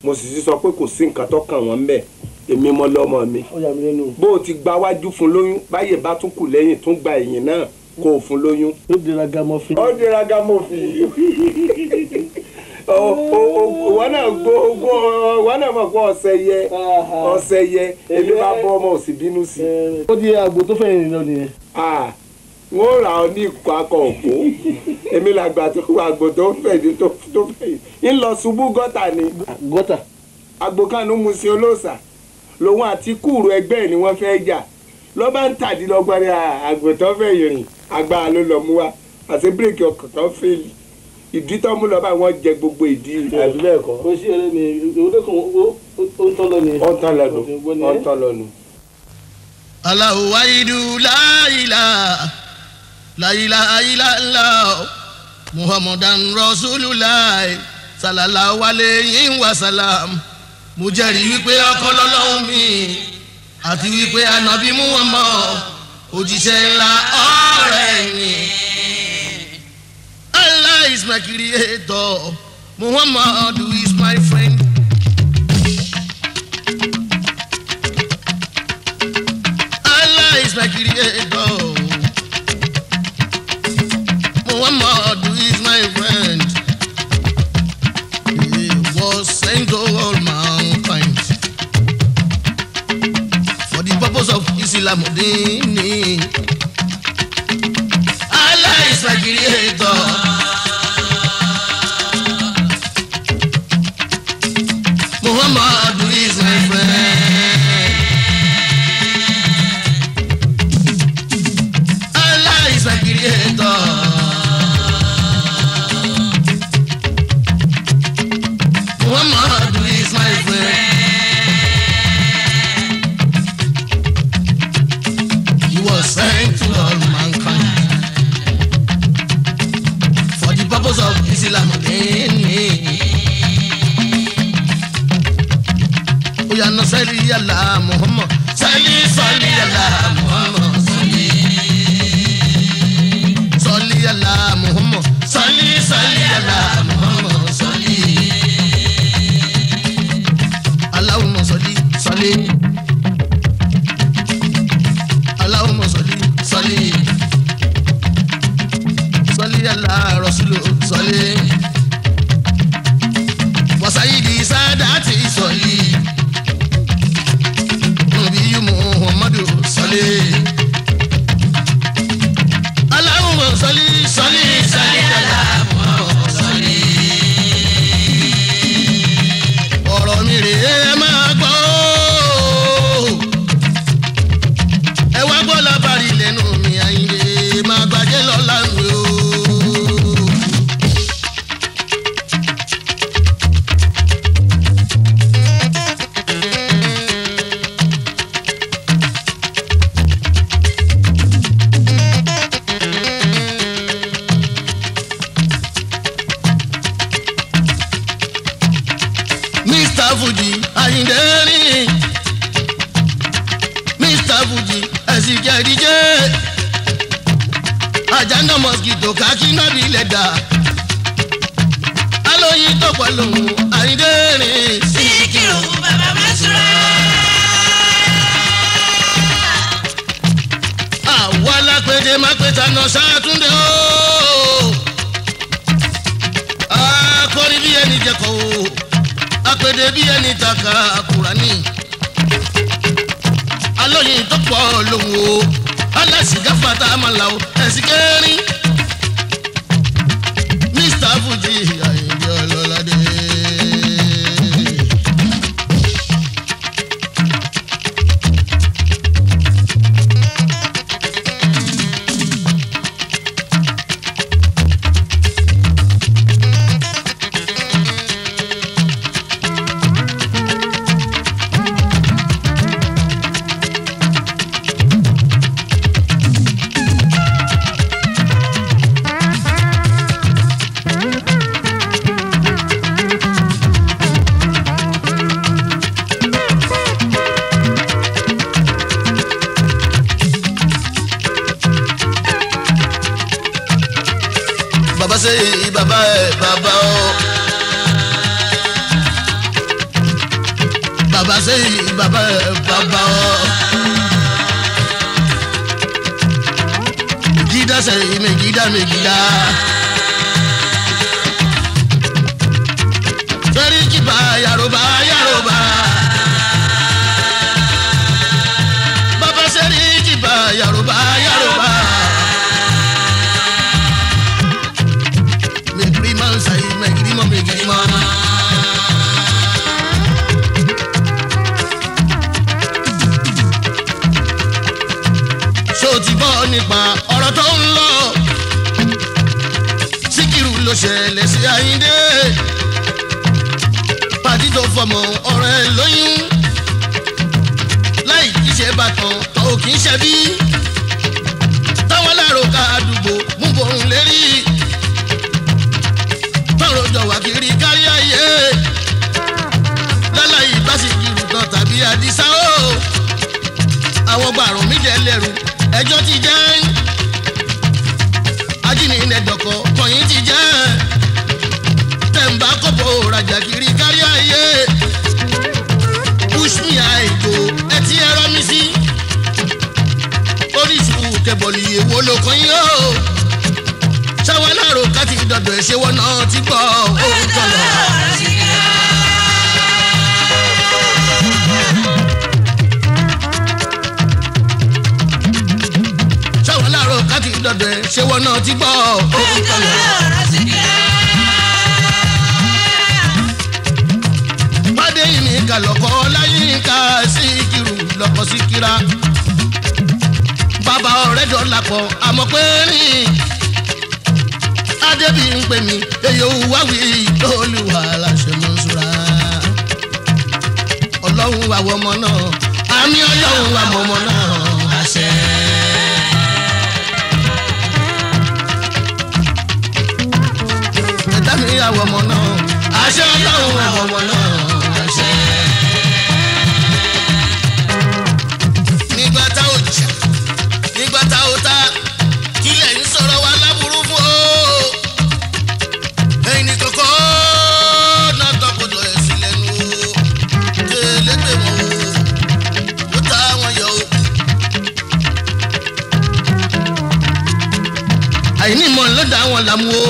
mo sì ti sọ pé kò sí nǹkan tó kàn wọ́n ń bẹ̀ èmi mọ lọ́mọ mi ó yà mí lẹ́nu bó o ti gba wájú fún lóyún báyè bá tún kù lẹ́yìn tún gba ẹ̀yìn náà kó o fún lóyún. ó dira gamọ́fin. ó dira gamọ́fin ìwọ náà gbó gbó ìwọ náà mọ̀ pé ọ̀sẹ̀ yẹ ọ̀sẹ̀ yẹ èmi bá bọ́ ọmọ òsì bínú sí i. ó di àgbo tó fẹ́yìn lọ nìyẹn. Ah, wọ́n rà ọ́ ní ikọ̀ akọ òpó èmi làgbà tó wà àgbò tó fẹ̀yìn tó tó fẹ̀yìn ń lọ ṣubú gọ́tà ni gọ́tà. àgbò kanu mu sí olóòṣà lòun àti kúrò ẹgbẹ́ ẹ̀ ni wọ́n fẹ́ jà ló bá ń tàdínlọ́gbọ́n ní àgbò tó fẹ̀yìn rìn agbára ló lọ mú wa àti bíréèkì ọkọ̀ tó fẹ́ẹ̀lì ìdí tó mú lọ bá wọn jẹ gbogbo ìdí àbí bẹ́ẹ̀ kọ́ kò sí eré mi ìwé kan ó ń tọ́ lọ nìyẹn. ó ń tán lọ́nu ó ń tán lọ́nu. Allahu waidu la ilaha la ilaha illallah Muhammadan Rasulullah sallallahu alayhi wa sallam mo jẹ́rìí wípé ọkọ lọ́lọ́run mi àti wípé ànábì Muhammad òjíṣẹ́ ńlá ọ̀rẹ́ mi. Allah is my creator Muhammad is my friend. Allah is my creator. Muhammad is my friend. He was sent to all mankind for the purpose of Islam. Dini. Allah is my creator. Muhammad is my friend. Allah is my creator. Muhammad is my friend. He was sent to all mankind for the purpose of Islam. Oya na sali ala Muhammad sali sali ala Muhammad sali sali ala Muhammad sali sali ala Muhammad sali Allahumma sali sali Allahumma sali sali sali ala Rasulu sali wasayidi sadati sali nabiyu Muhammadu sali Allahumma sali sali sali ala Muhammad sali ọ̀rọ̀ mi rèé ẹ máa gbọ́ ó. ẹ wá gbọ́ lábàárí lẹ́nu mi àyìnlé máa gbàjẹ́ lọ́la mi o. Mr. Fuji Ayinde rin Mr. Fuji ẹ̀sìn jẹ́rìíjẹ́ àjànà mosquito kakínà bí lẹ́dà alóyin tó pọ̀ lòun Ayinde rin. Síkírù bàbá Básírà. àwa lápẹjẹ má pé tànà sátúndé o akọrin bí ẹni jẹkọ o apèdè bí ẹni taka Kùránì alóyin tó pọ̀ lòun o alásìgá fata àmàlà o ẹ̀sìn kẹrin Mr. Fuji Ayinde Ọlọ́ládé. baba ṣe baba ẹ baba o. bàbá sẹ́yìn bàbá ẹ̀ bàbá ọ. Megida sẹ́yìn Megida Megida. Sẹ́ríkì bá Yaroba Yaroba. Bàbá sẹ́ríkì bá Yaroba Yaroba. Megirima sẹ́yìn Megirima Megirima. ṣó ti gbọ́ nípa ọ̀rọ̀ tó ń lọ. síkírù ló ṣẹlẹ̀ sí àyíndé. pàdí tó fọmọ ọ̀rẹ́ lóyún. láì kí ṣe bàtàn tó kì í ṣe bí. táwọn lárò ká àdúgbò mú borun lérí. tọrọ jọ wá kiri kárí ayé. láláyé bá sì kírù tán tàbí àdìsá o. àwọn gbàrún mi jẹ lẹ́rù ẹjọ́ ti jẹ́ ajínilẹ̀dọ̀kọ̀ kọ̀yìn ti jẹ́ tẹ̀m̀bá kọ́pọ̀ rajà kiri kárí ayé push me àìgò ẹtí ẹ̀rọ mi sí oríṣiríṣi kẹbọ̀lì èwo ló kàn yín o ṣáwọn aláàrò ká ti dọ̀dọ̀ ẹ̀ ṣé wọn náà ti gbọ́ ohun tó lọ. ṣáwọn aláàrò ká ti dọ̀dọ̀ ẹ̀ ṣé wọn náà ti gbọ́ ohun tó lọ. pàdé yìí ní kàlọ́kọ́ láyé ká síkírù lọ́kọ́ síkírà. bàbá ọ̀rẹ́ jọ làpọ̀ àmọ́ pé rìn. adébí ń pè mí èyí ò wá wí olùwà láṣẹ mọ́ ṣúra. ọlọ́run wà wọ́n ọmọ náà àmì ọlọ́run wà wọ́n ọmọ náà àṣẹ. ẹ̀dá mi yà wọ́n ọmọ náà àṣẹ ọlọ́run wà wọ́n ọmọ náà àṣẹ. nígbà tá ò jà nígbà tá ò ta kílẹ̀ ń sọ̀rọ̀ wa láburú fún o. ẹ̀yin ní kọ́kọ́ náà tọkọtọ̀ ẹ̀ sí lẹ́nu o. kélégbé wọn o ó ta wọn yọ o. àìní mọ̀ ló dá wọn làmú o.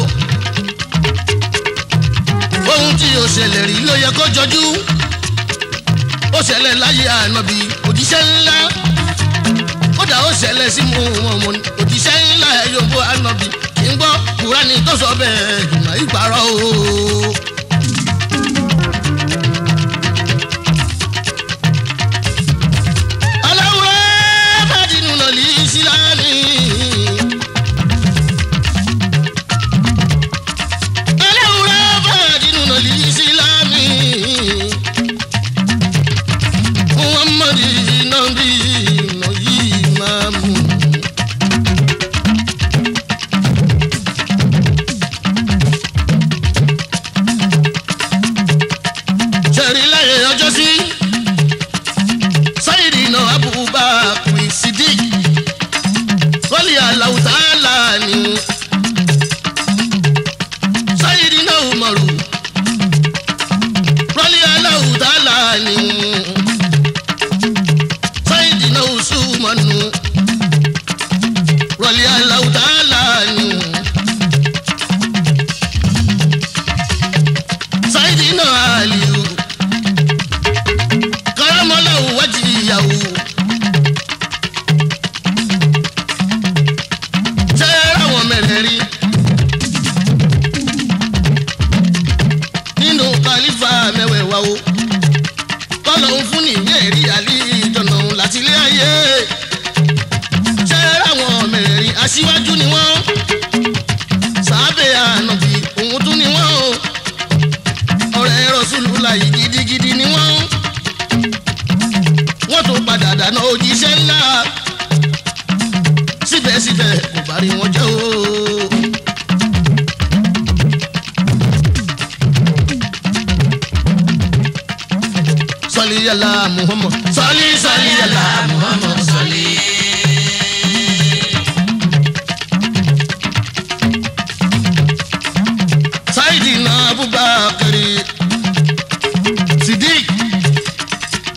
ohun tí yóò ṣẹlẹ̀ rí ló yẹ kó jọjú. ó ṣẹlẹ̀ láyé ànábì òjíṣẹ́ ńlá kódà ó ṣẹlẹ̀ sí mu wọn mọ òjíṣẹ́ ńlá yòówó ànábì kì í gbọ́ kúránì tó sọ bẹ́ẹ̀ jùmọ̀ ìparọ́ o. aláwòrán bá dínú nà lè síláàní. aláwòrán bá dínú nà lè síláàní. muhammadu nabi noyi mamu. sẹ́rí láyé ọjọ́ sí sáyidì náà abubakar sidik sọ́lì aláwùtálà ni sáyidì náà umaru sọ́lì aláwùtálà ni sáyidì náà usumanu sọ́lì aláwùtálà ni. sáyidì náà aliyu karamọ́láwù wájú ìyàwó. ṣé àwọn mẹ̀rẹ̀ẹ̀rin nínú kàlífà mẹ́wẹ̀ẹ̀wá o kọ́lọ̀ ń fún ní ìwé ẹ̀rí àlí ìjọ̀nà láti ilé ayé. ṣé àwọn mẹ̀rẹ̀ẹ̀rin aṣíwájú ni wọ́n sábẹ́ ànàbì òun tún ni wọ́n o ọ̀rẹ́ rọ̀ṣùlù láyé gidigidi ni wọ́n wọ́n tún padà dáná òjíṣẹ́ ńlá síbẹ̀síbẹ̀ kò bá rí wọn jẹ́ o. sọlí yàrá muhammad sọlí sọlí yàrá muhammad sọlí. sáyidì náà abubakar sidik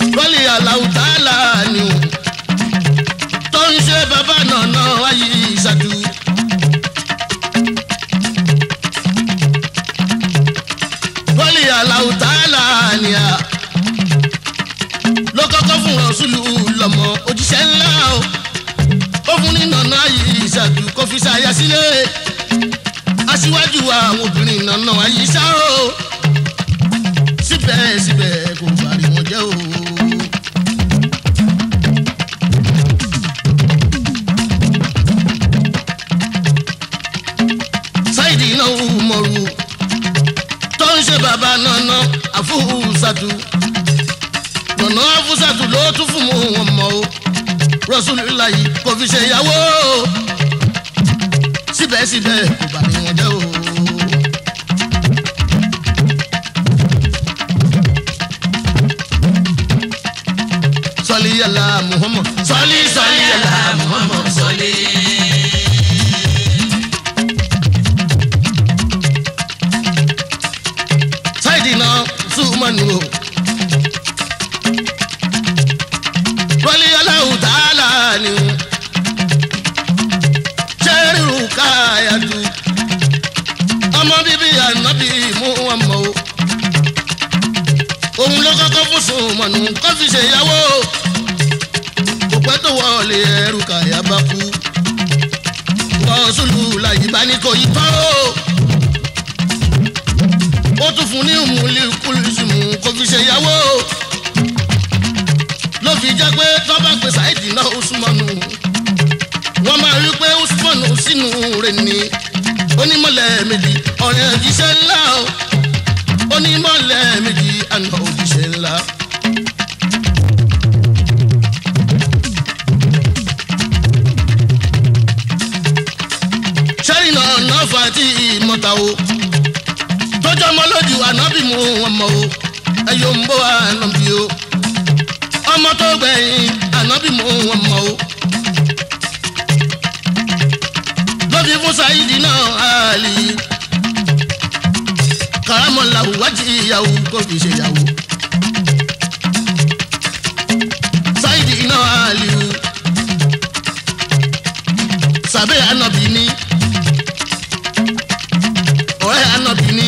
rọ́ṣùlù lọ́mọ òjíṣẹ́ ńlá o ó fún ní nànà yìí ìṣàjù kó fi ṣàyà sílẹ̀ aṣíwájú àwọn obìnrin nànà àyíṣà o síbẹ̀síbẹ̀ kò bàrí wọn jẹ́ o. sáìdì náà mọ̀rù tó ń ṣe bàbá nànà àfúùsàtù nànà àfúùsàtù ló tún fún mu wọn mọ́ o rọ́ṣùlùláyì kò fi ṣe ìyàwó síbẹ̀síbẹ̀ kò bá ní wọn jẹ́ o. sọlí yàrá muhammad sọlí sọlí yàrá muhammad sọlí. sáìdì náà súnmọ́nù o. wọ́lé aláwọ̀ tààlà ni o. sẹ́rù káyàtú. ọmọ bíbí ànábì mú wọn mọ́ o. òun ló kọ́kọ́ fún súnmọ́nù kó fi ṣèyàwó. kò pẹ́ tó wọlé ẹrù káyà bá kú. wọ́n sùlù láyé bá ní kò yí tán o ó tún fún ní ìmúlí kúlùsùmù kò fi ṣe ìyàwó ló fi jẹ́ pé tọ́ba pé ṣáìdì náà usmanu wọ́n máa rí pé usmanu sínú rẹ̀ ni onímọ̀lẹ̀ méjì ọ̀rẹ́ òjíṣẹ́ ńlá o onímọ̀lẹ̀ méjì àná òjíṣẹ́ ńlá. sẹ́yìn náà náà fà á tí mọ́ta o tọjọ ọmọ lójú ànábì mú wọn mọ o ẹyọ ń bọ ànábì o ọmọ tó gbẹ̀yìn ànábì mú wọn mọ o lóbi fún sáyidi náà àlì karamọlá wájú ìyàwó kò fi ṣe ìyàwó sáyidi náà àlì o sàbẹ̀ ànábì ni ọ̀rẹ́ ànábì ni.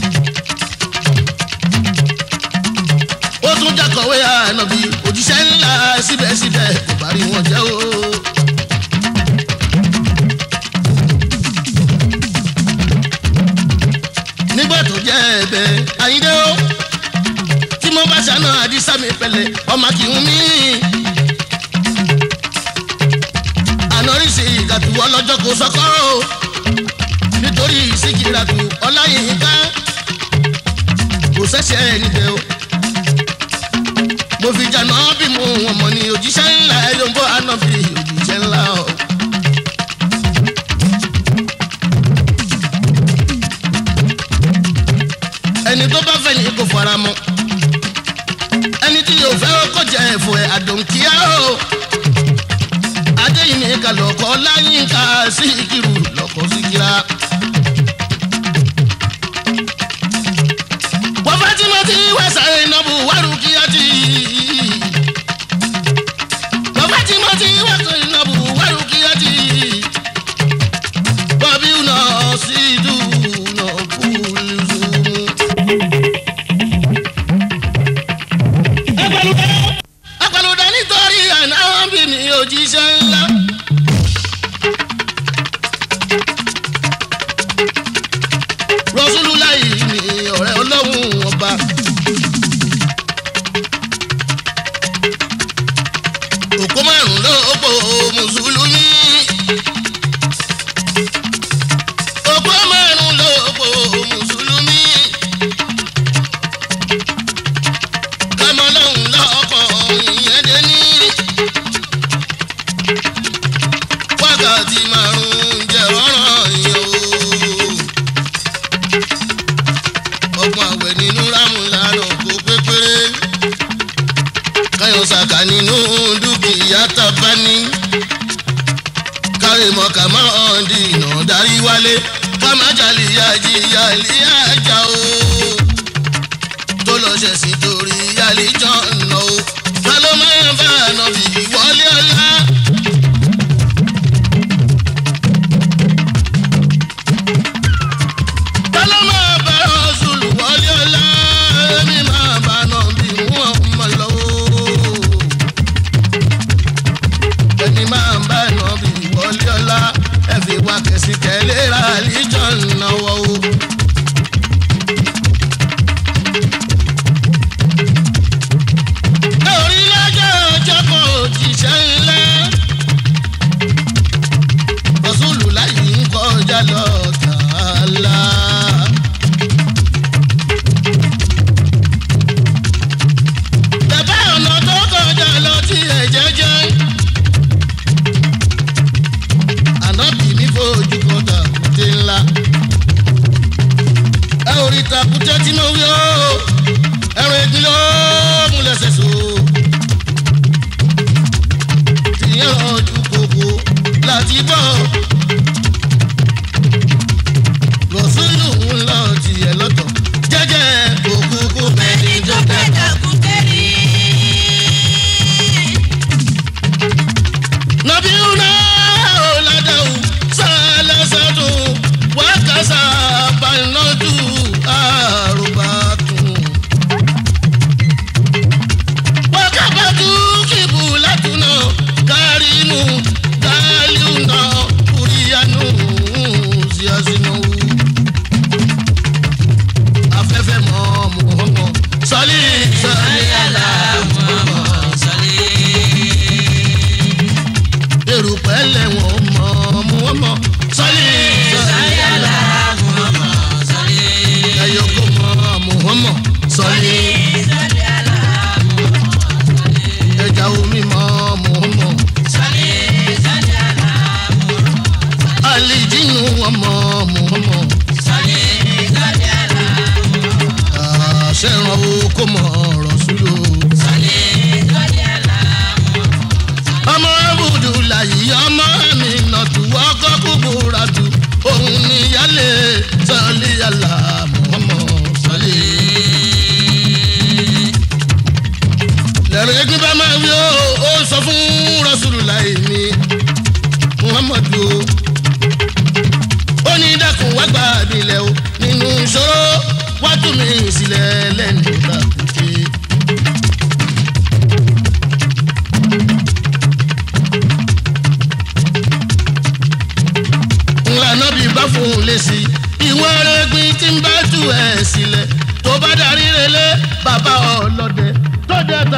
ó tún jákọ̀wé ànábì òjíṣẹ́ ńlá síbẹ̀síbẹ̀ kò bá rí wọn jẹ́ o. nígbà tó jẹ́ ẹ̀bẹ̀ àyíndé o tí mo bá ṣàna àdìsá mi pẹ̀lẹ́ ọmọ kì í mí. ànárísì ìgàtúwọ́ lọ́jọ́ kò sọ́kọ́ o nítorí síkìràtù ọláyínká kò ṣẹ̀ṣẹ̀ níbẹ̀ o mo fi jàná bí mo wọn mọ ní òjíṣẹ́ ńlá ẹ ló ń bọ́ ànábì òjíṣẹ́ ńlá o. ẹni tó bá fẹ́ ni kò fara mọ́ ẹni tí yóò fẹ́ kó jẹ ẹ̀fọ́ ẹ̀ àdòǹkíá o. adéyìn ní kàlọ́kọ́ láyínká síkìrù lọ́kọ́ síkìrà. wọ́n fẹ́ tí mo ti wẹ̀sà ìnáwó wárúkíyàtì. wọ́n fẹ́ tí mo ti wẹ̀sà ìnáwó wárúkíyàtì. bọ́bí náà sì dùn náà kúlùsùn. apẹ̀lúdà nítorí àná bí mi òjíṣẹ́ ńlá. rọ́ṣúlùláì ni ọ̀rẹ́ ọlọ́run ọba. òkú márùn-ún ló pò mùsùlùmí. òkú márùn-ún ló pò mùsùlùmí. kámọ́ lọ́hùn lọ́kọ̀ ìyẹn dé ní. wákàtí márùn-ún jẹ́ ọ̀ràn yẹn o ọgbọ̀n àwẹ̀ nínú rámúlánà kó pépéré káyọ̀ sàkà nínú dúkìá tábà ní kárìmọ̀ kà má ọ̀ǹdì ìnà darí wálé ká má jalè yájí yálé ajá o tó lọ ṣẹ̀sìn torí yálé jọ̀nà o ká ló máa ń bá àná bí wọlé ọlá. Tọ́lá máa bá Rọ́ṣùlù wọlé ọlá, èmi máa bá náà bí wọ́n mọ̀ lọ́wọ́.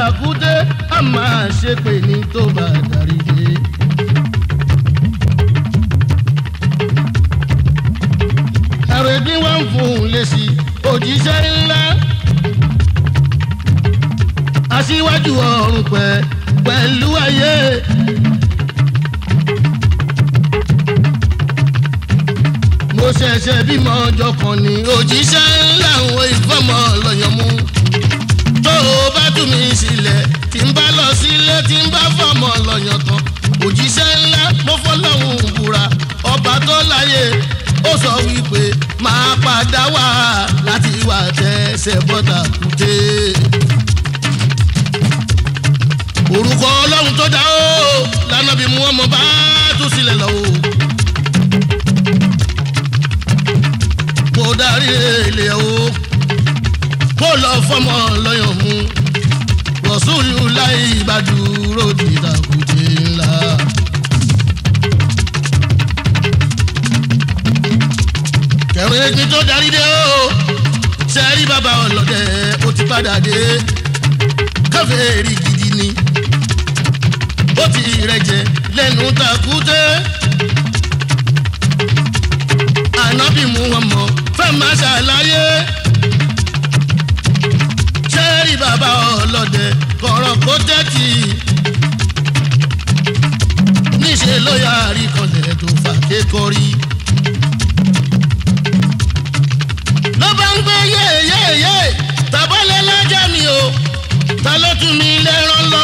tàkúté a máa ṣe pé ní tó bá darí dé. àrègbín wá ń fún un lé sí òjíṣẹ́ ńlá. aṣíwájú ọ̀run pẹ̀ pẹ̀lú ayé. mo ṣẹ̀ṣẹ̀ bímọ ọjọ́ kan ní òjíṣẹ́ ńlá òun ìfọ́mọ lọ́yàn mú. tó o bá tú mi sílẹ̀ tí n bá lọ sílé tí n bá fọ́mọ lọ́yàn tán. òjíṣẹ́ ńlá mo fọlọ́hún búra ọba tó láyé ó sọ wípé máa padà wá láti wà tẹ́sẹ̀ bọ́tà kùté. orúkọ ọlọ́run tó dá o lánàá bí mú ọmọ bá tú sílẹ̀ lọ́wọ́. kó darí ilé o kó lọ fọmọ lọ́yàn mú rọ̀ṣúlù láì bá dúró dìdàkùté ńlá. kẹrin ẹgbin tó darí dé o sẹ́rí bàbá ọlọ́dẹ ó ti padà dé káfíńrì gidi ni ó ti rẹjẹ lẹ́nu takùté ànábì mú wọn mọ fẹ́ máa ṣàlàyé sẹ́rí bàbá ọlọ́dẹ kọ̀rọ̀ kó tẹ́tì níṣẹ́ ló yàrá ìkànnì tó fà kékọ́rí. ló bá ń gbé yéyéyé tàbálẹ̀ lájà mi o ta ló tún mi lẹ́rán lọ.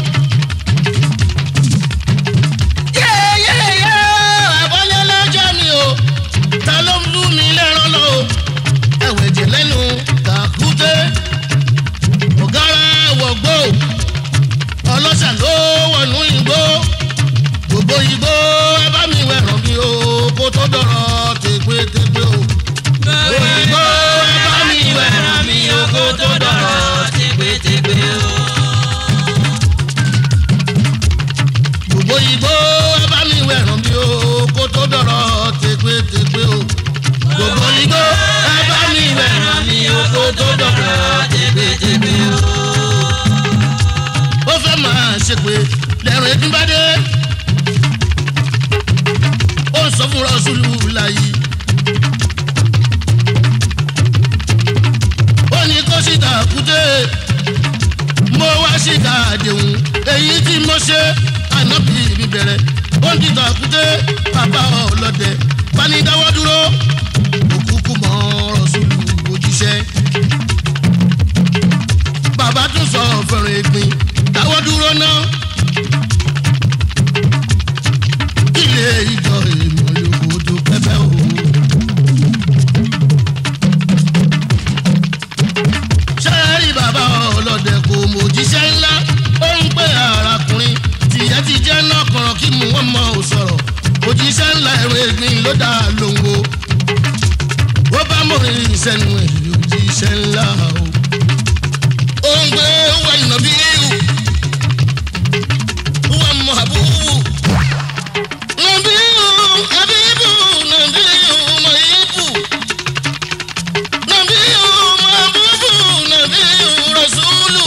yéyéyé àbálẹ̀ lájà mi o ta ló ń lù mí lẹ́rán lọ. ẹ̀wẹ̀ jẹ̀ lẹ́nu tàkúté ọ̀gára wọ̀gbọ́ ọlọ́ṣà ló wọnú igbó gbogbo igbó ẹ bá mi wẹ̀ràn mi o kó tó dọ̀rọ̀ tẹ̀gbẹ́tẹ̀gbẹ́ o òyìnbó ẹ bá mi wẹ̀ràn mi o kó tó dọ̀rọ̀ tẹgbẹtẹgbẹ o. gbogbo igbó ẹ bá mi wẹ̀ràn mi o kó tó dọ̀rọ̀ tẹ̀gbẹ́tẹ̀gbẹ́ o gbogbo igbó ẹ bá mi wẹ̀ràn mi o kó tó dọ̀rọ̀ tẹgbẹtẹgbẹ o. ó fẹ́ máa ṣe pé lẹ́rùn ẹ̀dín bá dé. ó ń sọ fún rọ́ṣùlù láyé. ó ní kó síta kúté. mo wá síta àdéhùn èyí tí mo ṣe ànábì mi bẹ̀rẹ̀. ó ń dìtà kúté bàbá ọlọ́dẹ panidáwọ́ dúró. òkúkú mọ́ rọ́ṣùlù òjíṣẹ́ bàbá tún sọ fẹ̀rẹ̀ ìpín dáwọ́ dúró náà. ilé ìjọ èèmọ̀ yòókù tó pẹ́pẹ́ o. sẹ́ẹ̀rì bàbá ọlọ́dẹ kò mòjíṣẹ́ ńlá ó ń pè arákùnrin tìyẹ́ ti jẹ́ náà kọ̀rọ̀ kí mú wọn mọ̀ ò sọ̀rọ̀ òjíṣẹ́ ńlá ẹ̀rọ ìgbín ló dá lóńgó. ó bá mọ̀rin ìṣẹ́nu ẹ̀ òjíṣẹ́ ńlá o ongbe wa nabiyu wa mahabubu nabiyu habibu nabiyu mahibu nabiyu mahabubu nabiyu rasulu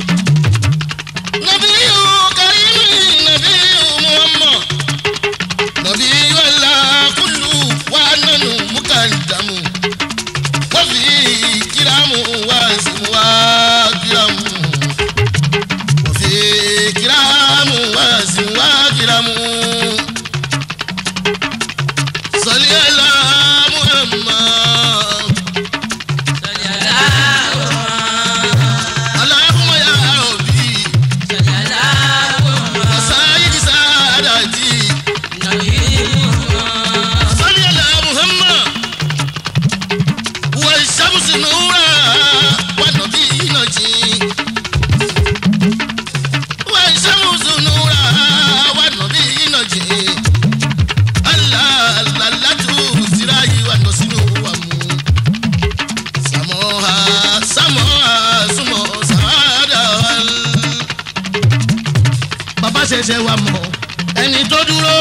nabiyu karimi nabiyu muhammad nabiyu allah kullu wa nanu mukaddamu wa fi kiramu wa ismu wa kiramu wa fi kiramu wa ismu wa kiramu sali ala muhammad allahumma ya rabbi wa sayyidi saadati sali ala muhammad والشمس نورا والنبي نجي والشمس نورا والنبي نجي الله الله لا تسراي والنسين وامو سموها سموها سمو سعادة bàbá ṣẹ̀ṣẹ̀ wà mọ̀ ẹni tó dúró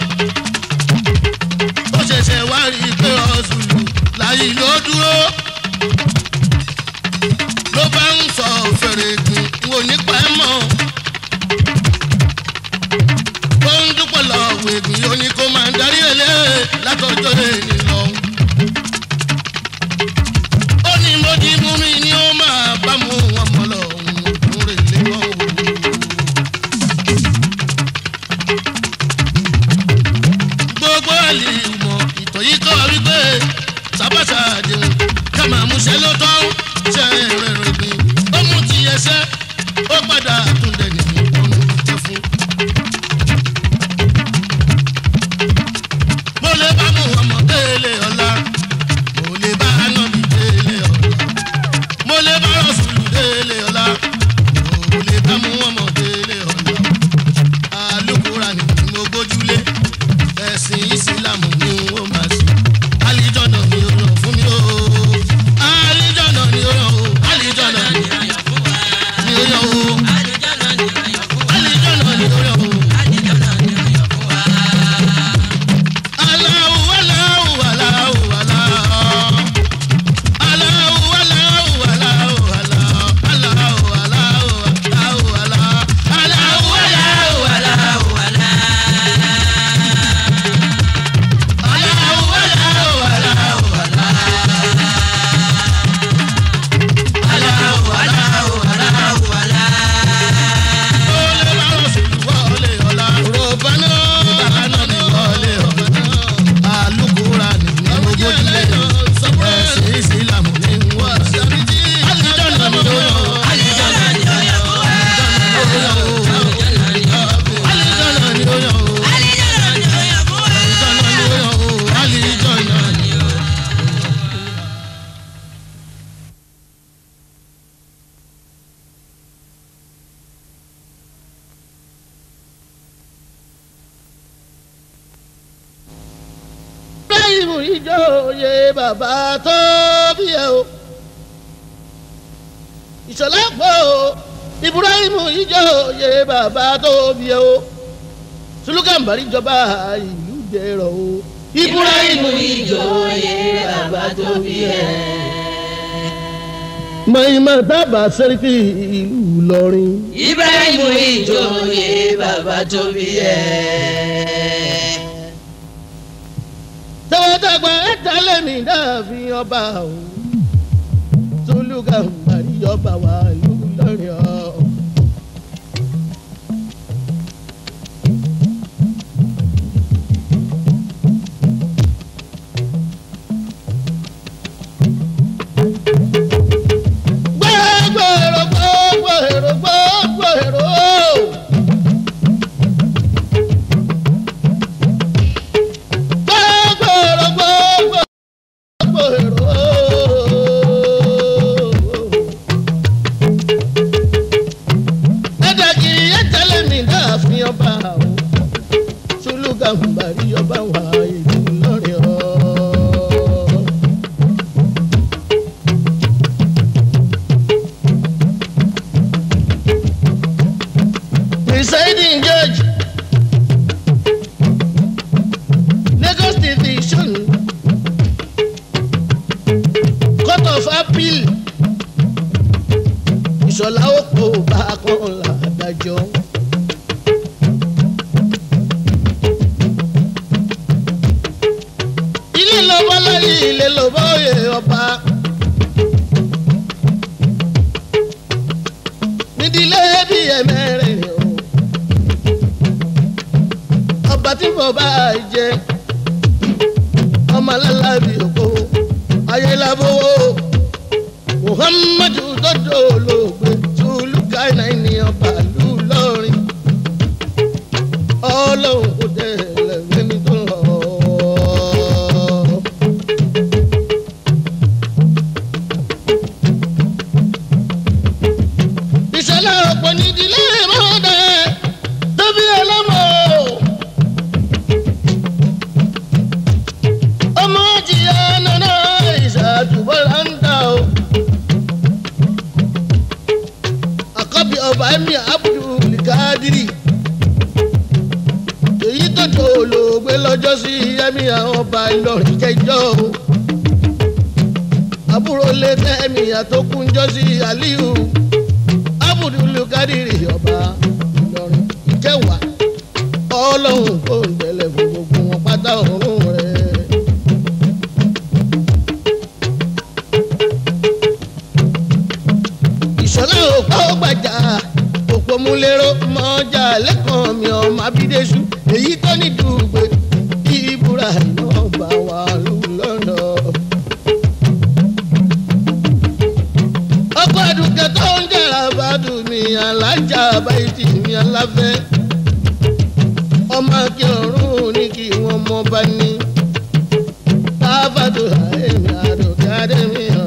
ó ṣẹ̀ṣẹ̀ wá rí i pé ọ̀ṣùlù láyé ló dúró ló bá ń sọ fèrè gùn wò nípa ẹ mọ́ ó ń dúpọ̀ lọ́wọ́ ègùn yóò ní kó máa darí ẹlẹ́ látọjọ́ èèní lọ. ó ní mo di mú mi ni ó máa bá mu ọmọ lọ òun rè lé mọ́ òun. gbogbo àlè mọ̀ ìtọ̀ yìí kọ́ wípé sábàṣà àdéhùn ká máa múṣẹ́ ló tọ́ ṣe rẹ̀rẹ̀ gbìn ó mú ti ẹsẹ̀ ó padà túndẹ̀ nìyí ọ̀nà ìjẹ́ fún. mo lè bá mú ọmọ délé ọ̀la mo lè bá anábì délé ọ̀la mo lè bá rọ̀ṣùlù délé ọ̀la mo lè bá mú ọmọ délé ọ̀la alukura ni mo gbójúlé ẹ̀sìn ìsìlámù ni wọ́n máa ṣe alìjọ́nà ni ó ràn fún mi o alìjọ́nà ni ó ràn o alìjọ́nà ni ó ràn o alìjọ́nà ni ó ràn o. Aláwù aláwù aláwù aláwù. Aláwù aláwù aláwù aláwù. Aláwù aláwù aláwù aláwù. Aláwù aláwù aláwù aláwù aláwù aláwù aláwù aláwù aláwù Olè bá wọ̀ sí wọlé ọ̀la. Rọ̀bánà bàánà ni wọlé ọ̀la. Alukura ni ní gbogbo ilé. Ẹ̀sìn ìsìlámù ni wọ́n. Alìjọ́nà ni ó yọ. Alìjọ́nà ni ó yọ. Alìjọ́nà ni ó yọ. Alìjọ́nà ni ó yọ. Ibrahim ìjòyè bàbá tó bí ẹ o. Ìṣọ̀lá pọ̀ o. Ibrahim ìjòyè bàbá tó bí ẹ o. Sulukambari jọba ìlú dẹrọ o. Ibrahim ìjòyè bàbá tó bí ẹ. Mọ̀ìmọ̀ tábà sẹ́ríkì ìlú Ìlọrin. Ibrahim ìjòyè bàbá tó bí ẹ. Tọ́wọ́dàgbà ẹ̀ta lẹ́mí dàbí ọba o. Sulukambari jọba wà ìlú Ìlọrin o. gbẹ́gbẹ́rò gbẹ́gbẹ́rò gbẹ́gbẹ́rò. gbẹ́gbẹ́rò gbẹ́gbẹ́rò. ẹ̀dàgì ẹ̀tẹ̀lẹ̀ mi dáàfin ọba o. Sulukambari ọba wà ìlú Ìlọrin o. presiding judge lagos division court of appeal ìṣọ̀lá òpó bákan làdájọ́. ilé lọ́bọ́ láyé ilé lọ́bọ́ òye ọba. nídìílé bí ẹ̀mẹ́rin o ọba tí mo bá jẹ ọmọ alábì òkò ayélujábówó muhammadu dodo olóògbé tulukaina ní ọba ìlú lọrin ọlọ́run kò dé lẹ́mí tó lọ. ìṣẹ̀lẹ̀ ọ̀pọ̀ nídìílé mọ́dẹ tóbi ọlọ́mọ. ọmọ jìyà nana ìṣàtúbọ̀ láńdà o. àkọ́bí ọba ẹ̀mí abdul kadiri. èyí tó tó olóògbé lọ́jọ́ sí ẹ̀mí àwọn ọba ìlọrin kẹjọ o. àbúrò lé tẹ́mi àtọkùnjọ́ sí aliyu. abudulu kadiri ọba ìlọrin ìkẹwàá ọlọ́run kò ń tẹ̀lé fún gbogbo wọn pátá ọ̀run rẹ̀. ìṣọ̀lá òpá ó gbàjà òpó múlẹ́rọ́ mọ́jà lẹ́kàn mi ọmọ abídẹ́sù èyí tó ní dùgbò kí ibùra náà bá wà lù lọ́nà. ọkọ̀ àdùkẹ́ tó ń jẹ́ra bàdùn mi alájà báyìí mi aláfẹ́ ọmọ kí ọ̀run ní kí wọ́n mọ bá ní. káfàdù àìní àdùkẹ́ àdẹ́mí hàn.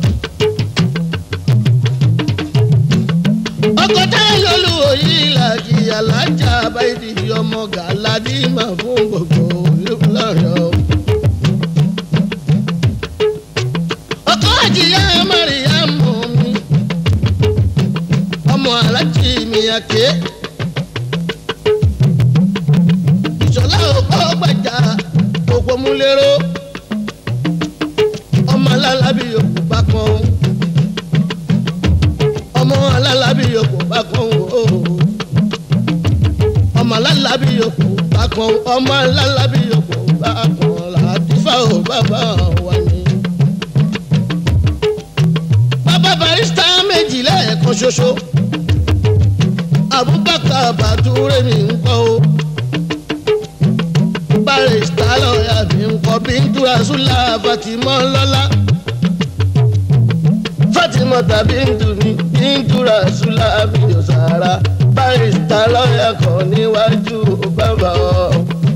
ọkọ̀ táyọ̀ olúwo yìí làkì alájà báyìí ọmọ gàládì máa fún gbogbo olùlọ́yọ̀. ọkọ̀ àjìyá mọ́ríyàmù mi ọmọ alájì mi àké. ìṣọ̀lá òpó gbàjà òpó múlẹ́rọ́ ọmọ alálábí yòókù bá kan ọmọ alálábí yòókù bá kan o ọmọ alálábí yòókù bá kan ọmọ alálábí yòókù bá kan làtúfà ò bàbá wa ni. bàbá barista méjì lẹ́ẹ̀kan ṣoṣo abubakar bàtúrẹ́ mi ń kọ́ o barista lọ́ọ̀yà mi ń kọ́ bíntú rasúlà fatimọ́ lọ́lá fatimọ́ tàbí ntù ní bíntú rasúlà bíyọ̀ sàrà barista lọ́ọ̀yà kan níwájú bàbá ọ.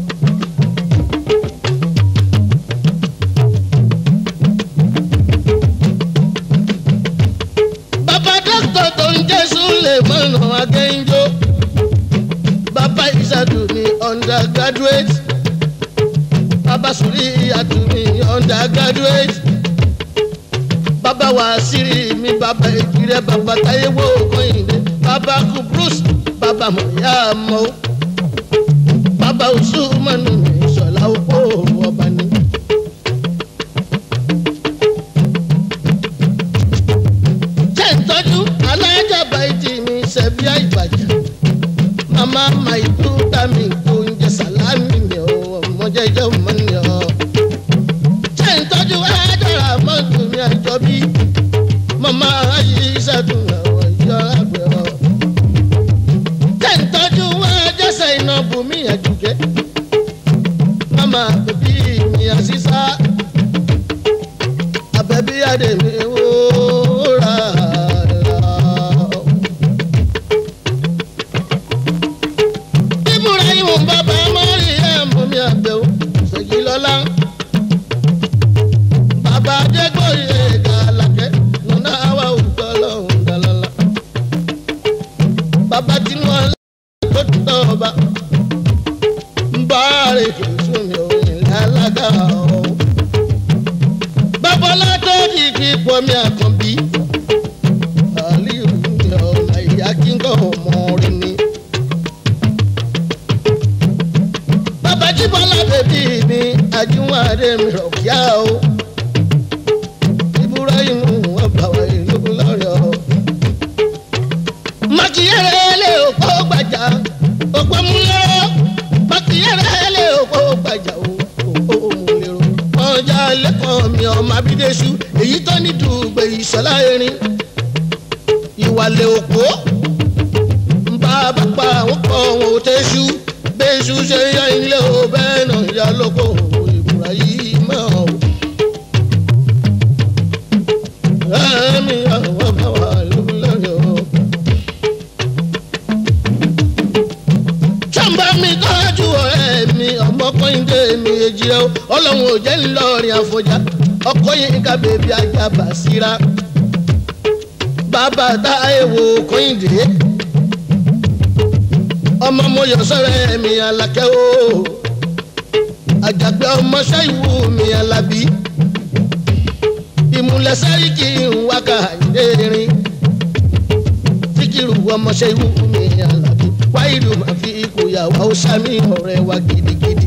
bàbá dókítà tó ń jẹ́ súlẹ̀ mọ́nà akẹ́ńjọ́ bàbá ìṣàdù ní undergraduate bàbá sùrí ìyàtù ní undergraduate bàbá wàásìrì mi bàbá ìkìrẹ bàbá táyéwò kọ́hìndé bàbá kubrus bàbá mọ̀yá mọ́ bàbá usumanu ní ìṣọ̀lá òpó ọba ní. jẹ́ ìtọ́jú alájàmbá ìdí mi ṣẹ̀bí àìbàjẹ́ mama maitu tami oúnjẹ sàlámì mi ò ọmọdé jẹ́ ọmọ ni ọ. jẹ́ ìtọ́jú ajára mọ́tò mi àjọbí mama ayé ìṣàdùn àwọn ìjọ àgbẹ̀ ọ. jẹ́ ìtọ́jú ajẹ́sẹ̀ iná bùnmí àjùkẹ́ mama bèbí mi àṣìṣà àbẹ̀bí àdèmí wúrà. ibrahim bàbá mariam mi àbẹ̀wò ṣèjì lọ́la bàbá adégbòye gàlàkẹ́ nùnà àwa òkú ọlọ́run dàlọ́la bàbá tinubu tó tọ́ ọba ń bá rè kì í sún mi ò ní lálága ọ̀ bàbá látọ́jì kí pọ̀ mi àkànbí aliyu mi ọ̀nà ìyá kí n kọ́ ọmọ rẹ ni. bàbá jíbọ́lá bèbí mi àjùwọ̀n adé mi rọ̀ kíá o. ibrahim wọn bá wa ìlú lọ́rọ̀. mákìyẹrẹ lé òpó gbàjà òpó múlẹ́rọ́ mákìyẹrẹ lé òpó gbàjà òpó múlẹ́rọ́. ọjà lẹ́kọ̀ọ́ mi ọmọ abídẹ́sù èyí tó ní dùgbẹ́ ìṣọ́lá erin ìwàlẹ̀ òpó ń bá bá pa àwọn kan wọn ò tẹ́sù bẹ́sù ṣe yá ilé o bẹ́ẹ̀ náà yá lóko ìbúra yìí mọ́ o. ẹ̀mí àwọn bá wà lórí o. sàmbá mi tọ́jú ọ̀rẹ́ mi ọmọkùnrin mi èjì rẹ o ọlọ́run ò jẹ́ ńlọrin àfọjá ọkọ yìí ká bèbí ajá bàṣírà bàbá táyéwò kọ́hìndé ọmọ mo yọ sọ́rẹ́ mi alákẹ́ o àjàgbé ọmọọṣẹ́ ìwú mi alábí ìmúlẹ̀ sẹ́ríkì wákà ìdérin síkìrù ọmọọṣẹ́ ìwú mi alábí wáìlú máa fi ikú yàwá ó sàmì ọ̀rẹ́ wa gidigidi.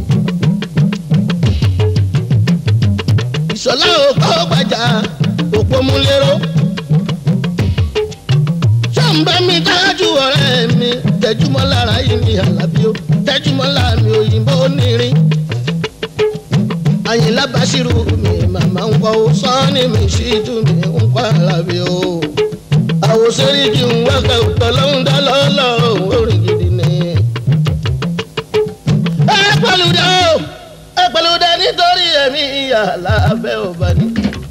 ìṣọ̀lá òkú gbàjà òpó múlẹ́rọ́ ń bá mi dájú ọ̀rẹ́ mi tẹjúmọ́ lára yìí ní àlàbí ó tẹjúmọ́ lára mi òyìnbó nírin àyìnlá bàṣírù mi màmá ń kọ́ ó sọ́ọ́nì mi ṣíjú mi ń kọ́ àlàbí ó àwòsẹ́rí kí n wákà òtọ́ lọ́hún dá lọ́lọ́ orin gidi ni. ẹ pẹ̀lúdẹ o ẹ pẹ̀lúdẹ nítorí ẹ̀mí ìyá lábẹ́ ọba ni.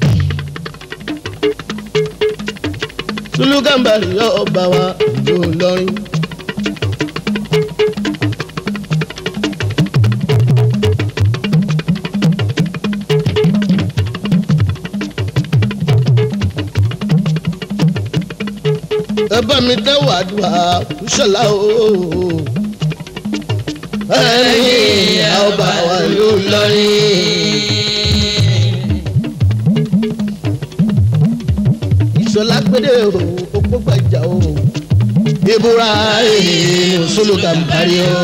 sulukambari ọba wa ìlú Ìlọrin. ẹ bá mi tẹ́wọ̀ àdúrà ṣọlá o. ẹ̀yin ọba wa ìlú Ìlọrin. ìṣọlá gbédè o òpó gbàjà o. ìbúra èèyàn sólùkàmbárí o.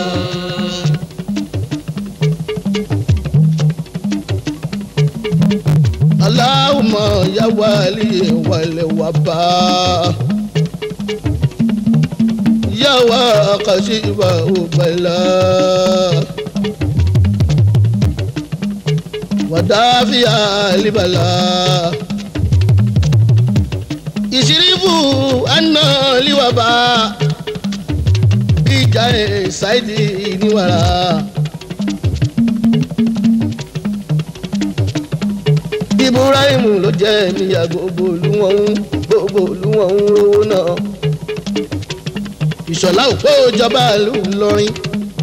Allahumma ya wali wal waba ya wa kashifa bala wadafiya libala ìṣírífù àná liwaba ìjà ẹ̀ ṣáìdì níwàrà. ibrahim ló jẹ́ níyà gbogbo olúwọ̀n gbogbo olúwọ̀n rówó náà. ìṣọ̀lá òpó ìjọba ìlú Ìlọrin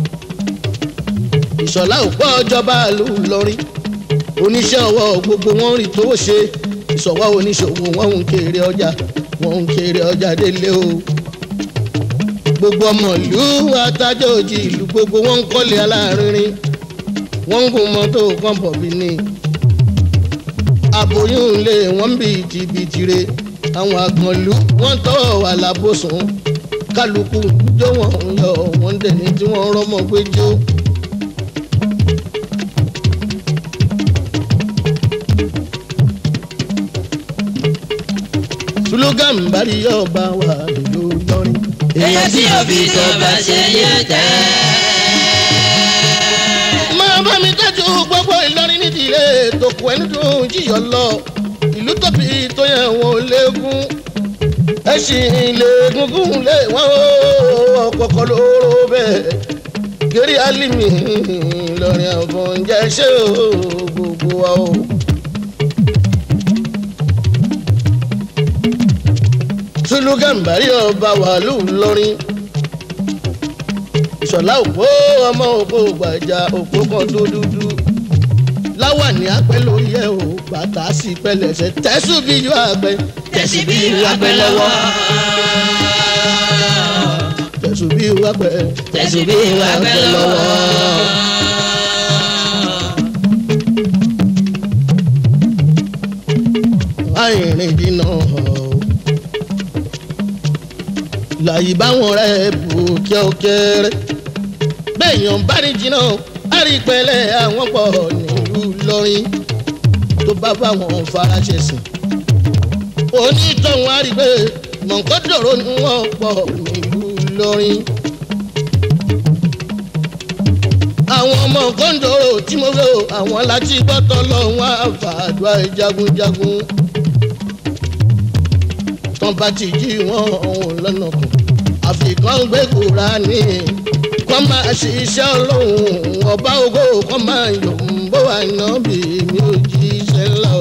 ìṣọ̀lá òpó ìjọba ìlú Ìlọrin oníṣẹ́ ọwọ́ gbogbo wọn rí tó ṣe ìṣọ̀wọ́ oníṣòwò wọn ń kéré ọjà wọn ń kéré ọjà délé o gbogbo ọmọ ìlú atájọ́ òjì ìlú gbogbo wọn ń kọ́lé aláàárín wọn ń gun mọ́tò kọ́ńpọ̀bì ni aboyún lé wọn bí jìbìtìrẹ àwọn àgànlú wọn tọ́ wà lábòsùn kálukú jó wọn ń yọ wọn dẹni tí wọn rọmọ pé jó. slogan bari yóò bá wà lójú lọrin. èèyàn tí òbí tó bá ṣe yẹ tẹ́. máa bá mi tẹ́jú gbogbo Ìlọrin nídìílé tòkù ẹni dùn jíyọ lọ ìlú tóbi tó yẹ wọn ò léegun ẹṣin lè gungun lé wọn ó kọkọ lóró bẹ́ẹ̀ gírí alimi Ìlọrin àfọ̀njẹ ṣé o gbogbo wa o. Sùlù Gàmbàrí ọba wàlú Ìlọrin ìṣọ̀lá òpó ọmọ òpó gbàjà òpó kan tó dúdú láwà ní apẹ́ lórí ẹ̀ o bàtà sí pẹlẹsẹ̀ tẹ́sù bí yóò àgbẹ̀ tẹ̀sí bí wàgbẹ́ lọ́wọ́. tẹ̀sù bí yóò àgbẹ̀ tẹ̀sí bí wàgbẹ́ lọ́wọ́. àìrìn dínà láyé báwọn rẹ̀ bù kíọ́kẹ́rẹ́ bẹ́ẹ̀yàn bá ní jìnnà àrípẹ́lẹ́ àwọn pọ̀ nílùú lọ́rin tó bá báwọn faraṣẹ sìn onítọ̀hún àrígbé mọ̀nkọ́dọ̀rọ̀ ni wọ́n pọ̀ nílùú lọ́rin. àwọn ọmọ kọ́ńdọ̀rọ̀ tí mo fẹ́ o àwọn láti gbọ́tọ̀ lọ́wọ́ àfàdúrà jagunjagun tán bá ti jí wọn ọ̀hún lọ́nà kan àfikàn gbé Kùránì kọ́ máa ṣiṣẹ́ ọlọ́run ọba ògo kọ́ máa yọ̀ ń bó wà náà bí mi ò jíṣẹ́ lọ.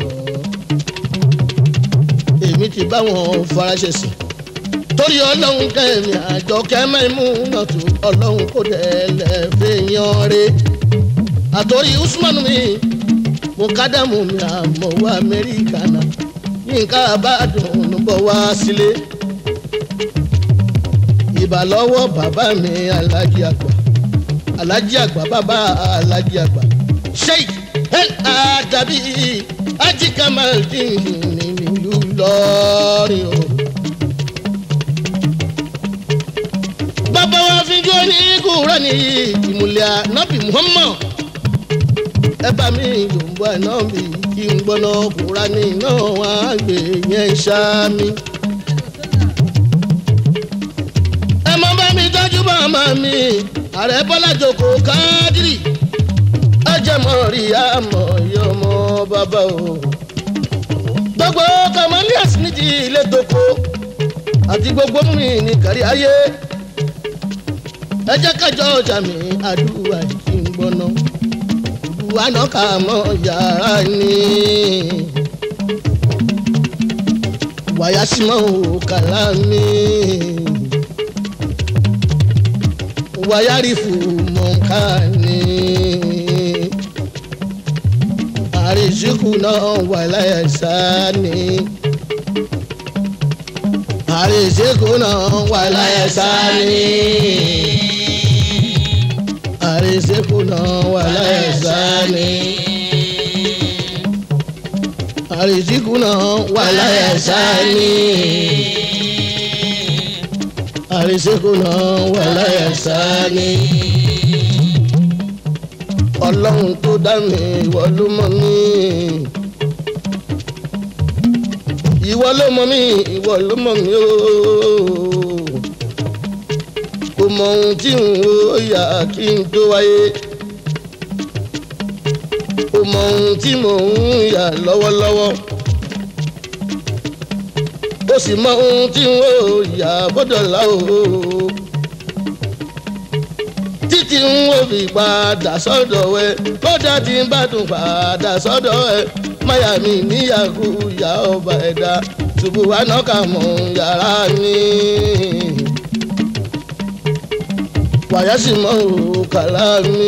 èmi ti bá wọn faraṣẹ sí torí ọlọ́run kẹ́mi àjọ kẹ́mẹ́mú náà tó ọlọ́run kò dẹ́lẹ̀ fẹ́yàn rẹ̀ àtòrí Usman mi mo kádàmù mi àmọ́ wá Amẹ́ríkà náà yínká àbádùn bọ̀ wá sílé. ìbà lọ́wọ́ bàbá mi alájí àgbà alájí àgbà bàbá alájí àgbà sheik el adabi ají kamaldin nílùú lọ́rin o. bàbá wa fi jó ní kúrò ní ìmùlẹ̀ ànábì muhammad ẹ bá mi yòǹbó ànábì kí n gbọ́nà kúránì náà wá gbé yẹn ṣáàmì. màmá mi ààrẹ bọ́lá jòkó kádìrì ẹjẹmọ rí àmọ́ yọmọ bàbá o. gbogbo kamalias nídìí ilé toko àti gbogbo mi ní kárí ayé ẹ jẹ́ kájọ ọjà mi àdúrà kí n gbọ́ná ìdúwà náà kà mọ́ yàrá ni wàyà sí mọ́ ò kàlá mi wàyà rí fún mọ́ká ni àrísíkù náà wà láyà sáà ni àrísíkù náà wà láyà sáà ni àrísíkù náà wà láyà sáà ni àrísíkù náà wà láyà sáà ni àrísíkù náà wà láyà sáà ni ọlọ́run tó dá mi ìwọ ló mọ̀ mí ìwọ ló mọ̀ mí ìwọ ló mọ̀ mí ooo kò mọ ohun tí n ò yà kí n tó wáyé kò mọ ohun tí mò ń yà lọ́wọ́lọ́wọ́ ó sì mọ ohun tí n ò yà bọ́dọ̀ lá ooo títí ń wò fi padà sọ́dọ̀ ẹ kódà tí ń bá tún padà sọ́dọ̀ ẹ máyà mi níyàgò ìyá ọba ẹ̀dá ṣubú wa náà kà mọ́ yàrá mi. wàyà sì mọ́ òkàlà mi.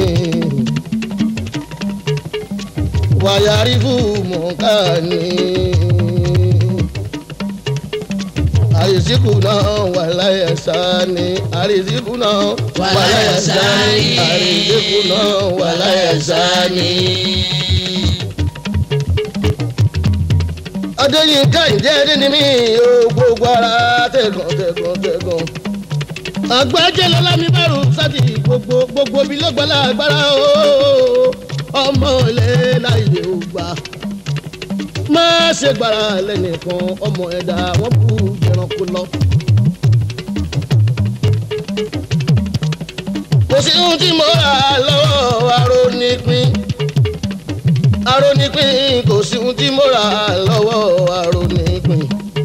wàyà rí fún mọ̀ọ́ká ni àrísíkù náà wà láyà sáni àrísíkù náà wà láyà sáni àrísíkù náà wà láyà sáni. adéyínká ǹjẹ́ ẹni ni mí o gbogbo ara tẹ̀gàn tẹ̀gàn tẹ̀gàn. àgbájẹ́ lọ́lá mi bá rò sátì gbogbo gbogbo bí ló gbọ́lá agbára o ọmọ ilé láyé ò gbà má ṣe gbára lẹ́nìkan ọmọ ẹ̀dá wọ́n kú jẹranko lọ. kò sí ohun tí mo rà lọ́wọ́ arónípín arónípín kò sí ohun tí mo rà lọ́wọ́ arónípín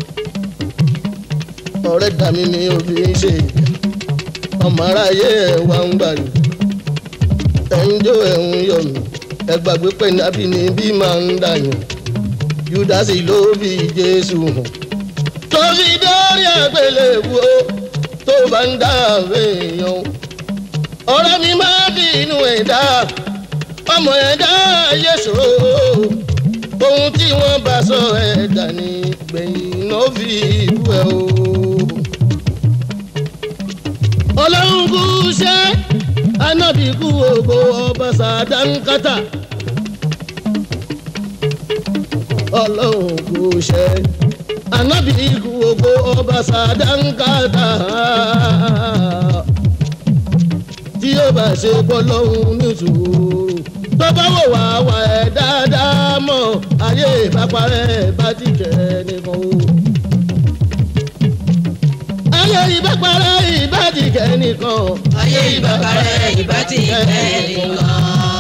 ọ̀rẹ́ dà mí ni òbí ń ṣe ọmọ aráyé ẹ̀ wá ń gbàlù ẹ̀ ń jó ẹ̀ ń yọ̀ mí ẹ gbàgbé pé nàbí ni bí máa ń dàyàn judasi ló fi jésù hàn tó fi dórí àgbélébùú o tó bá ń dá èèyàn ọ̀rọ̀ mi máa bí inú ẹ̀dá ọmọ ẹ̀dá yéṣu ohun tí wọ́n bá sọ ẹ̀dá ní gbẹ̀yìn náà fi ìlú ẹ̀ o. ọlọ́run kú ṣe anábì kú ògo ọba sàdánkátà ọlọ́run kò ṣe anábì ikú ogbó ọba sàdánkátà tí ó bá ṣe pọ́ lọ́hùn nítorí tó bá wò wá wà ẹ̀ dáadáa mọ̀ ayé ìbáparẹ́ bá ti kẹ́ nìkan o. ayé ìbáparẹ́ ìbá ti kẹ́ nìkan. ayé ìbàkàrẹ̀ ìbá ti kẹ́ nìkan.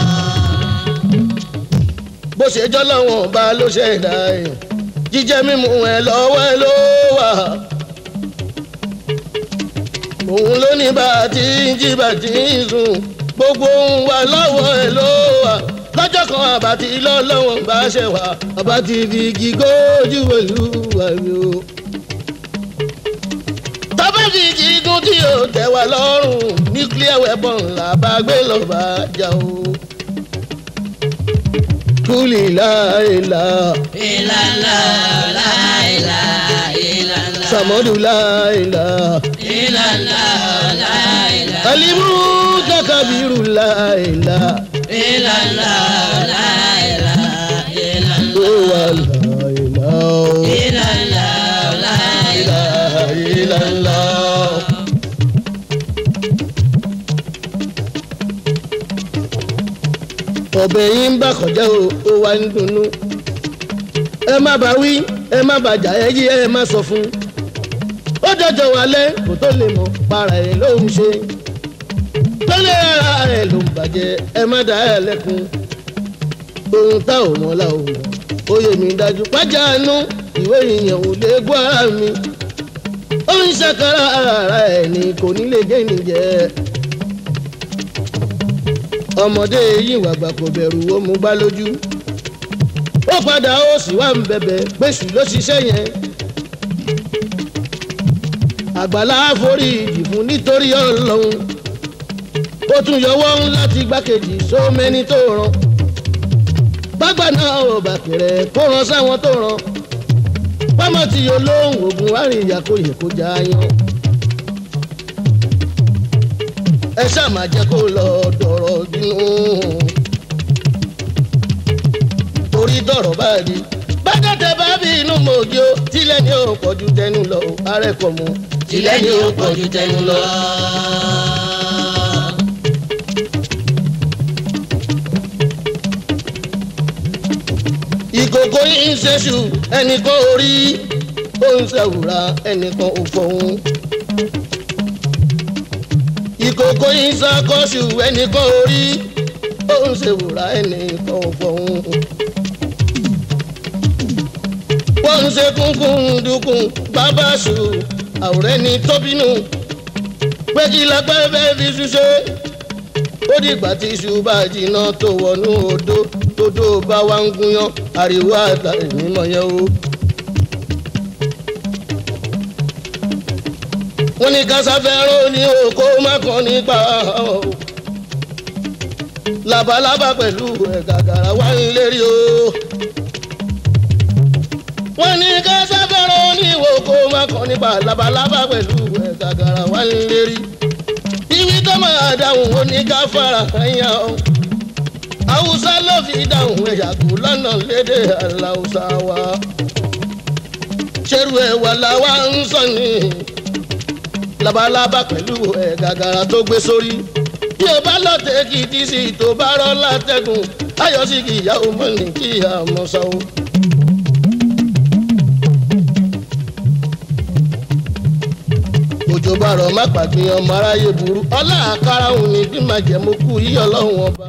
bó ṣe jọ́ lọ́wọ́n bá ló ṣe dá ẹ̀ jíjẹ mímu ẹ̀ lọ́wọ́ ẹ̀ ló wà. òun ló ní bá a ti ń jí bá a ti ń sùn gbogbo ohun wa lọ́wọ́ ẹ̀ ló wà. lọ́jọ́ kan àbátí lọ́lọ́wọ́n bá ṣe wà àbátí fi igi gójú pẹ̀lú àmì o. tọ́pẹ́ fi igi gún tí yóò tẹ̀ wá lọ́rùn nuclear weapon làbá gbé lọ́ba jà o kúlì láìla ìlànà láìlà ìlànà sàmọ́dù láìla ìlànà láìlà alimu takabiru láìla ìlànà láìlà ìlànà ó wà láìla ó ìlànà láìlà. láìla. ọbẹ̀ yìí ń bà kọjá o ó wá ń dunnú ẹ má bá wí ẹ má bàjá ẹ yí ẹ má sọ fún ó jọjọ wálé kò tó lè mọ para ẹ̀ ló ń ṣe tó lè ara ẹ̀ ló ń bàjẹ́ ẹ má dá ẹ lẹ́kun ohun tá ò mọ̀ la ò mọ̀ ó yẹ mi dájú pàjánu ìwé ìyẹn ò lè gbọ́ ara mi ó ń ṣàkárà ara ẹ̀ ní kò ní lè gé nìjẹ́ ọmọdé yìí wàgbà kò bẹ̀rù ó mú gbá lójú ó padà ó sì wá ń bẹ̀bẹ̀ péṣù ló ṣiṣẹ́ yẹn àgbàlá forí ìjì fún nítorí ọlọ́run ó tún yọwọ́ láti gbákejì sómẹ́ni tó ràn bágbà náà ò bà kẹrẹ kó ràn sáwọn tó ràn pọ́mọ́ tí yóò lóhùn oògùn àríyá kò yẹ kó já yan. ẹ ṣáà má jẹ́ kó lọ dọ̀rọ̀ bínú torí dọ̀rọ̀ báyìí bákẹ́tẹ̀ bá bí inú mòjì ó tilẹ̀ ní ò pọ̀jù tẹnu lọ arẹ́kọ̀ mu tilẹ̀ ni ó pọ̀ ju tẹnu lọ. ìkòkò yìí ń ṣẹ́ṣù ẹnìkan orí ó ń ṣàwùrà ẹnìkan ò fọ̀hún. ìkòkò yìí ń ṣàkóṣù ẹnìkan orí ó ń ṣèwùrà ẹnìkan ò fọ̀hún. wọ́n ń ṣe kúnkún dúkùn bàbá ṣù àwòrán ẹni tóbínú pé kí lápẹ́ fẹ́ fi ṣuṣẹ́ ó dìgbà tí iṣu bá jiná tó wọnú odó tódó bá wá ń gúnyán ariwo àgbà ìmọ̀ yẹn o. wọ́n ní kásáfẹ́rọ́ ní oko mákan nípa o. labalábá pẹ̀lú ẹ̀gàgàrà wá ń lérí o. wọ́n ní kásáfẹ́rọ́ ní oko mákan nípa labalábá pẹ̀lú ẹ̀gàgàrà wá ń lérí ibi tó máa dáhùn ó ní ká fara ẹ̀yà o. haúsá ló fi dáhùn ẹ̀yà kù lọ́nà lédè aláùsá wa. ṣerú ẹ̀ wà láwa ń sọ ní labalábá pẹ̀lú ẹ̀ gàgàrà tó gbé sórí. bí o bá lọ tẹ kí tí sí tó bá rọ́ látẹ̀gùn ayọ̀ sí kì í yá o mọ̀ ní kí ìyá ọmọ sọ o. òjò bá rọ̀ má pàgbìn ọmọ aráyé burú ọlá àkàrà òun ni bí màá jẹ́ mo kú yí ọlọ́run ọba.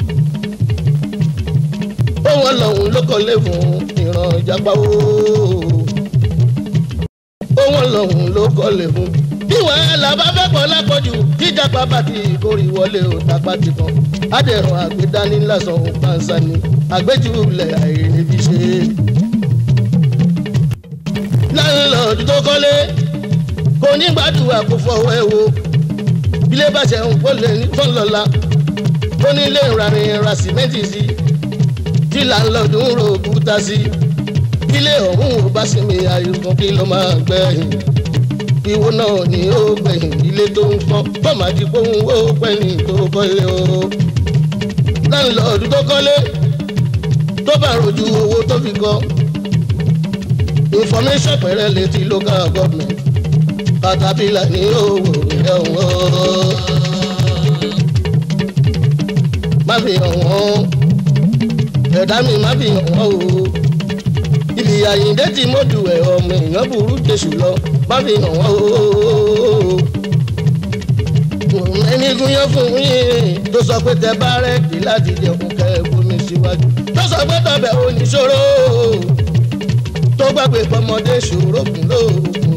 ó wọn lọ́hùn ló kọ́lé fún ìran ìjàpá ooo. ó wọn lọ́hùn ló kọ́lé fún. bí wàhálà bá fẹ́ pọ̀ lápọ̀jù jíjàpá bá ti kórè wọlé o tàpá ti kàn. adẹ̀rùn àgbédání lásán òun pàǹsá ni àgbéjúlẹ̀ àìrèbí ṣe. láńlọ́ọ̀dù tó kọ́lé kò ní gbàdúrà kó fọwọ́ ẹ wo ilé bàjẹ́ ń kó lè ní fọ́nlọ́la ó ní ilé ìrarin ra sìmẹ́ǹtì sí tí làǹlọ́dún ń ro òkúta sí ilé ọ̀hún ò bá sinmi àìsàn kí ló máa gbẹ̀yìn ìwo náà ni ó gbẹ̀yìn ilé tó ń fọ́ bọ́ọ̀mà ti kóhun ó pẹ́ni tó kọ́lé o láǹlọ́ọ̀dù tó kọ́lé tó bá rojú owó tó fi kọ́ information pẹ̀rẹ́ létí local government katapila ní owó ìdánwò má fi hàn wọ́n ẹ̀dá mi má fi hàn wọ́n o ibi àyíǹde tí mo dù ẹ̀ ọmọ èèyàn burú jésù lọ má fi hàn wọ́n o ẹni gúnyán fún yín tó sọ pé tẹ bá rẹ́ẹ̀kì láti jẹun kẹ́ ẹ bomi síwájú tó sọ pé tọbẹ̀ oníṣòro tó gbàgbé pọmọdé ṣòro kùn lóògùn.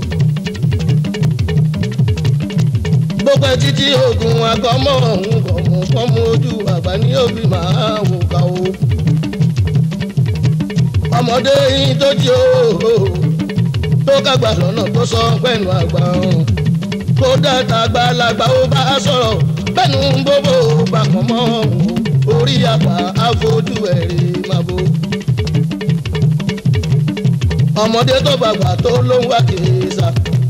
gbogbo ẹ títí oògùn àgọ́mọ̀ ọ̀hún gọ̀mù kọ́mú ojú àgbà ní òbí máa wò ká o. ọmọdé yín tó jí o tó kágbà lọ́nà tó sọ pẹ̀lú àgbà ọ̀hún. kó dàtà àgbàlagbà ó bá sọ̀rọ̀ bẹ́ẹ̀nu ń bóbó bàkàn mọ́ ọ̀hún orí àgbà àfojú ẹ̀rí máa bó. ọmọdé tó bàgbà tó ló ń wá kiri sá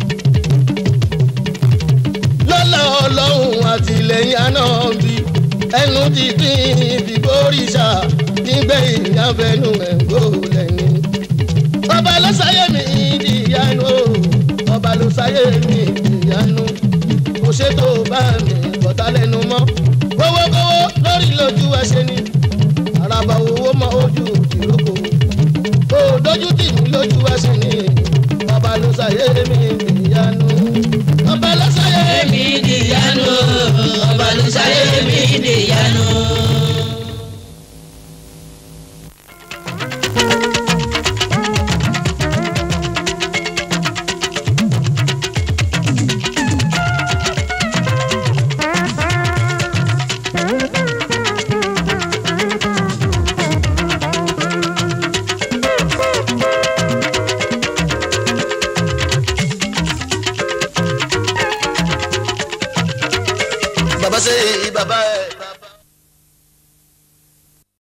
lọ́lá ọlọ́run àtìlẹ́yìn àná bí ẹnu ti pín ìfìgbóríṣà nígbẹ̀yìn ìyàfẹ́nu ẹ̀gbọ́ lẹ́yìn. ọba ló sáyé mi di ìyanu ọba ló sáyé mi di ìyanu kò ṣètò bá mi bọ̀tá lẹ́nu mọ́ kówókówó lórí lójú ẹsẹ̀ ni àràbà owó mọ ojú ìrókò kò dójú tì mí lójú ẹsẹ̀ ni ọba ló sáyé mi di ìyanu. ṣe bàbá ẹ̀.